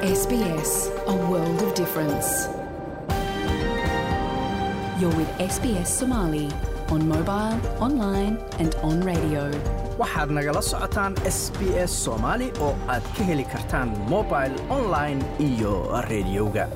SBS, a world of difference. You're with SBS Somali on mobile, online, and on radio. waxaad nagala socotaan s b s soomaali oo aad ka heli kartaan mobil online iyo rediyoga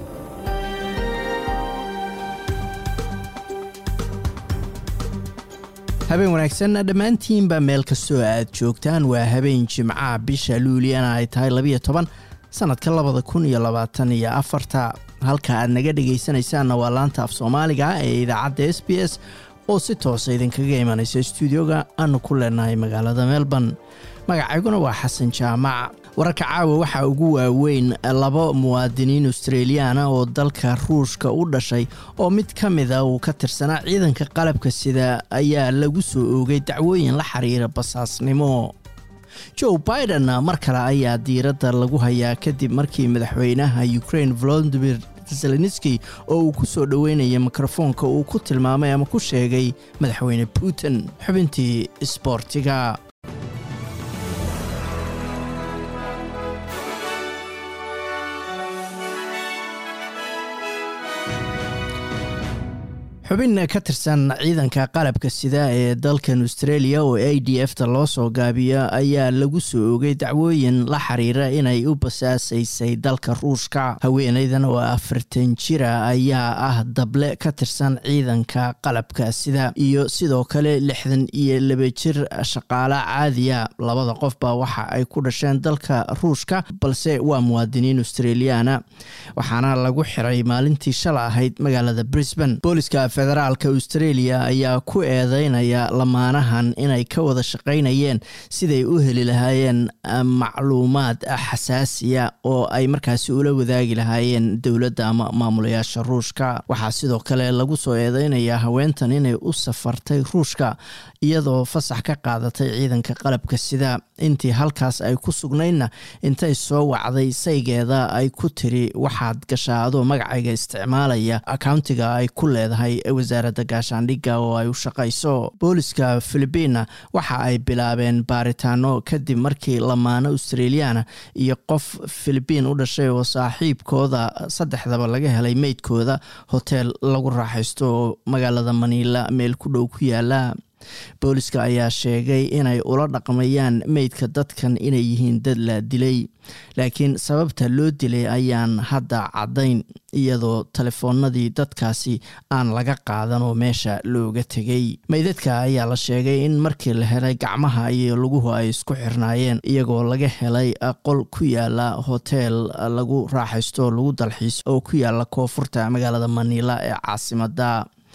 habeen wanaagsan dhammaantiinba meel kastoo aad joogtaan waa habeen jimcaha bisha luuliyana ay tahay labiyo toban sannadka labada kun iyo labaatan iyo afarta halka aad naga dhegaysanaysaanna waa laanta af soomaaliga ee idaacadda s b s oo si toosa idinkaga imanaysa stuudioga aanu ku leenahay magaalada melbourne magacayguna waa xasan jaamac wararka caawa waxaa ugu waaweyn laba muwaadiniin australiyaana oo dalka ruushka u dhashay oo mid ka mida uu ka tirsanaa ciidanka qalabka sida ayaa lagu soo oogay dacwooyin la xiriira basaasnimo joe biden mar kale ayaa diiradda lagu hayaa kadib markii madaxweynaha ukraine volodimir zelenski oo uu ku soo dhoweynaya mikrofoonka uu ku tilmaamay ama ku sheegay madaxweyne putin xubintii isboortiga xubin ka tirsan ciidanka qalabka sida ee dalkan australia oo a d f ta loo soo gaabiyo ayaa lagu soo ogay dacwooyin la xiriira inay u basaasaysay dalka ruushka haweeneydan oo afartan jira ayaa ah dable ka tirsan ciidanka qalabka sida iyo sidoo kale lixdan iyo laba jir shaqaale caadiya labada qofba waxa ay ku dhasheen dalka ruushka balse waa muwaadiniin australiana waxaana lagu xiray maalintii shala ahayd magaalada brisbane booliska federaalka australia ayaa ku eedeynaya lamaanahan inay ka wada shaqaynayeen siday u heli lahaayeen macluumaad xasaasiya oo ay markaasi ula wadaagi lahaayeen dowladda ama maamulayaasha ruushka waxaa sidoo kale lagu soo eedeynayaa haweentan inay u safartay ruushka iyadoo fasax ka qaadatay ciidanka qalabka sida intii halkaas ay ku sugnaydna intay soo wacday saygeeda ay ku tiri waxaad gashaa adoo magacayga isticmaalaya accountiga ay ku leedahay wasaaradda gaashaandhigga oo ay u shaqayso booliska philibiinna waxa ay bilaabeen baaritaano kadib markii lamaano australiyaana iyo qof philibiin u dhashay oo saaxiibkooda saddexdaba laga helay meydkooda hoteel lagu raaxaysto oo magaalada maniila meel ku dhow ku yaala booliska ayaa sheegay inay ula dhaqmayaan meydka dadkan inay yihiin dad la dilay laakiin sababta loo dilay ayaan hadda caddayn iyadoo telefoonadii dadkaasi aan laga qaadan oo meesha looga tegay meydadka ayaa la sheegay in markii la helay gacmaha iyo laguhu ay isku xirnaayeen iyagoo laga helay qol ku yaala hoteel lagu raaxaysto lagu dalxiis oo ku yaala koonfurta magaalada maniila ee caasimada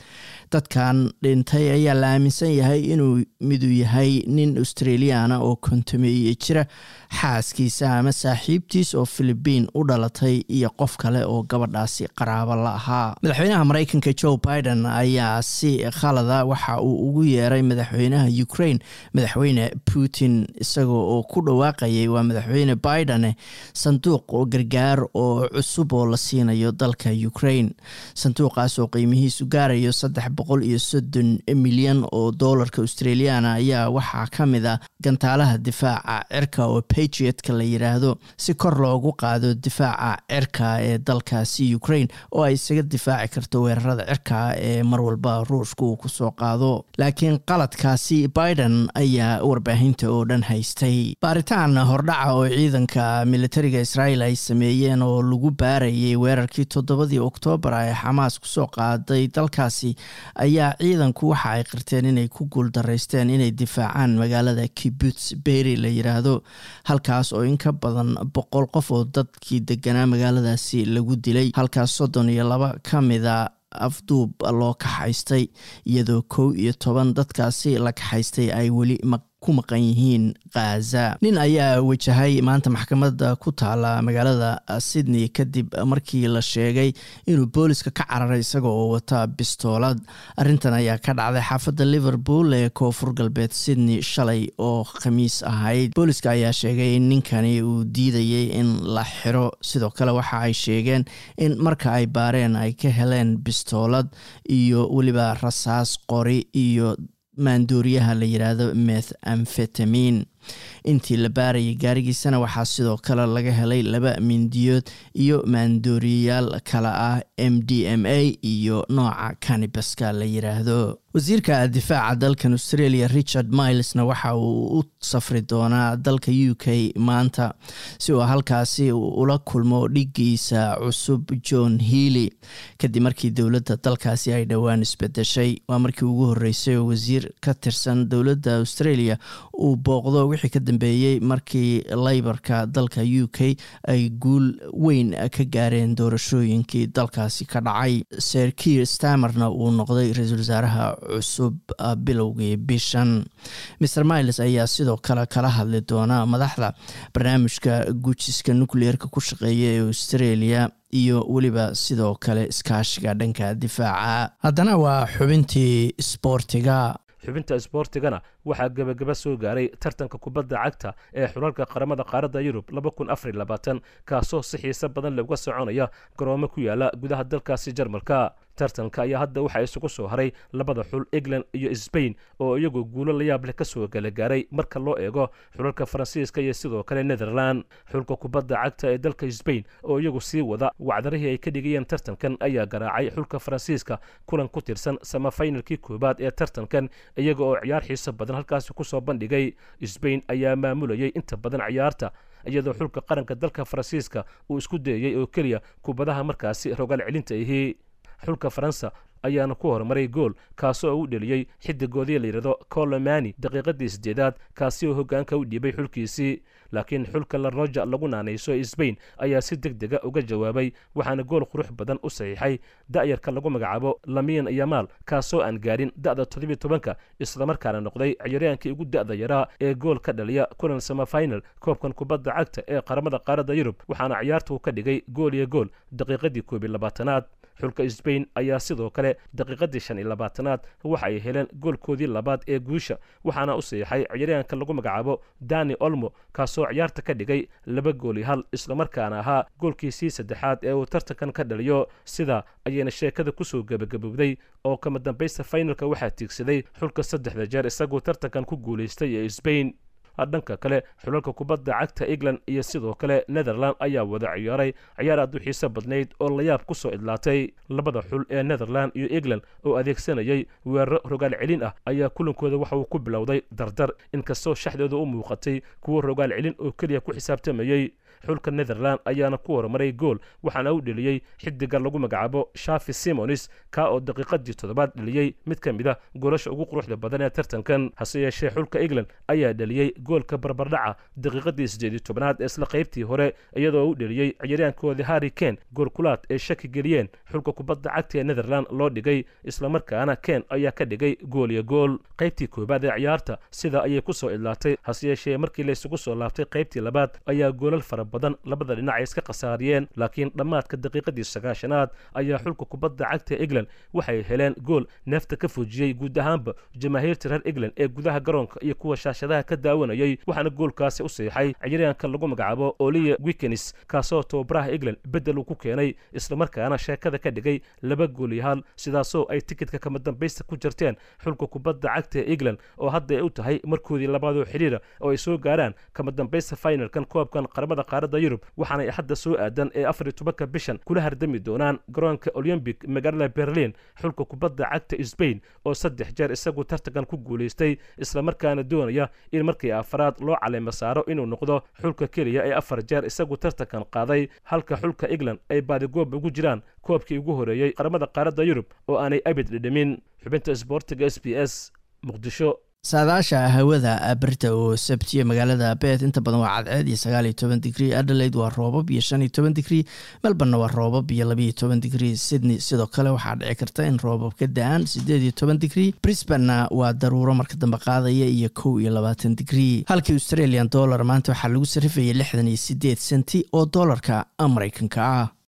dadkan dhintay ayaa la aaminsan yahay inuu midu yahay nin australiyaana oo kontameeye jira xaaskiisa ama saaxiibtiis oo philibiin u dhalatay iyo qof kale oo gabadhaasi qaraabo la ahaa madaxweynaha mareykanka joe biden ayaa si khalada waxa uu ugu yeeray madaxweynaha ukraine madaxweyne putin isagoo oo ku dhawaaqayay waa madaxweyne biden sanduuq oo gargaar oo cusub oo la siinayo dalka ukraine sanduuqaas oo qiimihiisu gaarayo saddex boqol iyo soddon milyan oo doolarka australiana ayaa waxaa ka mid a gantaalaha difaaca cirka oo patriotka la yiraahdo si kor loogu qaado difaaca cirka ee dalkaasi ukraine oo ay isaga difaaci karto weerarada cirka ee mar walba ruushka uu kusoo qaado laakiin qaladkaasi biden ayaa warbaahinta oo dhan haystay baaritaan hordhaca oo ciidanka militariga israel ay sameeyeen oo lagu baarayay weerarkii toddobadii oktoobar ee xamaas kusoo qaaday dalkaasi ayaa ciidanku waxa ay qirteen inay ku guuldaraysteen inay difaacaan magaalada kibuts beri la yiraahdo halkaas oo in ka badan boqol qof oo dadkii deganaa magaaladaasi lagu dilay halkaas soddon iyo laba ka mida afduub loo kaxaystay iyadoo kow iyo toban dadkaasi la kaxaystay ay weli ku maqan yihiin khaza nin ayaa wajahay maanta maxkamadda ku taala magaalada sydney kadib markii la sheegay inuu booliska ka cararay isaga oo wata bistoolad arrintan ayaa ka dhacday xaafadda liverpool ee koonfur galbeed sydney shalay oo khamiis ahayd booliska ayaa sheegay in ninkani uu diidayay in la xiro sidoo kale waxa ay sheegeen in marka ay baareen ay ka heleen bistoolad iyo weliba rasaas qori iyo maandooriyaha la yiraahdo meth amfetamin intii la baarayay gaarigiisana waxaa sidoo kale laga helay laba mindiyood iyo maandooriyayaal kale ah m d m a iyo nooca canibaska la yiraahdo wasiirka difaaca dalkan australia richard milesna waxa uu u safri doonaa dalka u k maanta si uu halkaasi ula kulmo dhigiisa cusub john healy kadib markii dowladda dalkaasi ay dhowaan isbedeshay waa markii ugu horeysay oo wasiir ka tirsan dowladda australia uu booqdo wixii ka dambeeyey markii leybarka dalka u k ay guul weyn ka gaareen doorashooyinkii dalkaasi ka dhacay ser kiir stamerna uu noqday ra-iisul wasaaraha cusub bilowgii bishan mer miles ayaa sidoo kale kala hadli doona madaxda barnaamijka gujiska nucleerka ku shaqeeya ee australia iyo weliba sidoo kale iskaashiga dhanka difaaca haddana waa xubintii isboortiga xubinta isboortigana waxaa gebagaba soo gaaray tartanka kubadda cagta ee xulalka qaramada qaaradda yurub kaasoo si xiise badan laga soconaya garoomo ku yaala gudaha dalkaasi jarmalka tartanka ayaa hadda waxaa isugu soo haray labada xul england iyo sbain oo iyagoo guulo la yaab leh kasoo galagaaray marka loo eego xulalka faransiiska iyo sidoo kale netherland xulka kubadda cagta ee dalka sbain oo iyagu sii wada wacdarihii ay ka dhigayeen tartankan ayaa garaacay xulka faransiiska kulan ku tirsan samafinalkii koowaad ee tartankan iyaga oo ciyaar xiiso badan halkaasi kusoo bandhigay sbain ayaa maamulayay inta badan ciyaarta iyadoo xulka qaranka dalka faransiiska uu isku dayayay oo keliya kubadaha markaasi rogaal celinta ahi xulka faransa ayaana ku horumaray gool kaasoo u dheliyey xidigoodii layidhahdo colomani daqiiqadii sideedaad kaasi oo hogaanka u dhiibay xulkiisii laakiin xulka laroja lagu naanayso sbain ayaa si deg dega uga jawaabay waxaana gool qurux badan u saxiixay da'yarka lagu magacaabo lamiin yamaal kaasoo aan gaarin da'da toddobiy tobanka islamarkaana noqday ciyaaryahankii ugu da'da yaraa ee gool ka dhaliya kulan samafinal koobkan kubadda cagta ee qaramada qaaradda yurub waxaana ciyaarta uu ka dhigay gool iyo gool daqiiqadii koob iyo labaatanaad xulka sbain ayaa sidoo kale daqiiqadii shan iyo labaatanaad waxa ay heleen goolkoodii labaad ee guusha waxaana u saxiixay ciyaaryahanka lagu magacaabo dani olmo kaasoo ciyaarta ka dhigay laba gooli hal islamarkaana ahaa goolkiisii saddexaad ee uu tartankan ka dhaliyo sida ayayna sheekada kusoo gebagabowday oo kama dambaysta fainalka waxaa tiigsaday xulka saddexda jeer isagoo tartankan ku guulaystay ee sbain dhanka kale xulalka kubadda cagta england iyo sidoo kale netherland ayaa wada ciyaaray ciyaar aad u xiiso badnayd oo layaab ku soo idlaatay labada xul ee netherland iyo england oo adeegsanayay weeraro rogaal celin ah ayaa kulankooda waxa uu ku bilowday dardar inkastoo shaxdooda u muuqatay kuwo rogaal celin oo keliya ku xisaabtamayey xulka netherland ayaana ku horumaray gool waxaana u dheliyey xidiga lagu magacaabo shafi simonis kaa oo daqiiqadii toddobaad dheliyey mid ka mid a goolasha ugu quruxda badan ee tartankan hase yeeshee xulka england ayaa dheliyey goolka barbardhaca daqiiqadii sideed iyo tobnaad ee isla qaybtii hore iyadoo u dheliyey ciyaaryahankoodii harri ken goolkulaad ay shaki geliyeen xulka kubadda cagta ee netherland loo dhigay islamarkaana ken ayaa ka dhigay gool iyo gool qaybtii koowaad ee ciyaarta sida ayay ku soo idlaatay hase yeeshee markii laysugu soo laabtay qaybtii labaad ayaa goolal fara badan labada dhinac ay iska khasaariyeen laakiin dhammaadka daqiiqadii sagaashanaad ayaa xulka kubadda cagta england waxay heleen gool neefta ka fujiyey guud ahaanba jamaahiirta reer england ee gudaha garoonka iyo kuwa shaashadaha ka daawanayay waxaana goolkaasi u siixay ciyaaryahanka lagu magacaabo oliya wikenis kaasoo tababaraha england beddel uu ku keenay islamarkaana sheekada ka dhigay laba gool iyo hal sidaasoo ay tikidka kama dambaysta ku jirteen xulka kubadda cagta ee england oo hadda ay u tahay markoodii labaadoo xidhiira oo ay soo gaaraan kama dambaysta finalkan koobkan qaramada qaaradda yurub waxaanay hadda soo aadan ee afar iyo tobanka bishan kula hardami doonaan garoonka olymbic magaalada berlin xulka kubadda cagta sbain oo saddex jeer isagu tartankan ku guulaystay islamarkaana doonaya in markii afaraad loo caleema saaro inuu noqdo xulka keliya ee afar jeer isagu tartankan qaaday halka xulka england ay baadigoob ugu jiraan koobkii ugu horeeyey qaramada qaaradda yurub oo aanay abid dhidhimin xubinta isboortiga s b s muqdisho saadaasha hawada berita oo sabtiya magaalada beet inta badan waa cadceed iyo sagaal iyo toban digrii adelaide waa roobab iyo shan iyo toban digrii melborna waa roobab iyo labaiyo toban digrii sydney sidoo kale waxaa dhici karta in roobab ka da-aan sideed iyo toban digrii brisbanna waa daruuro marka dambe qaadaya iyo kow iyo labaatan digrii halkii australian dollar maanta waxaa lagu sarifayay lixdan iyo sideed senti oo doolarka mareykanka ah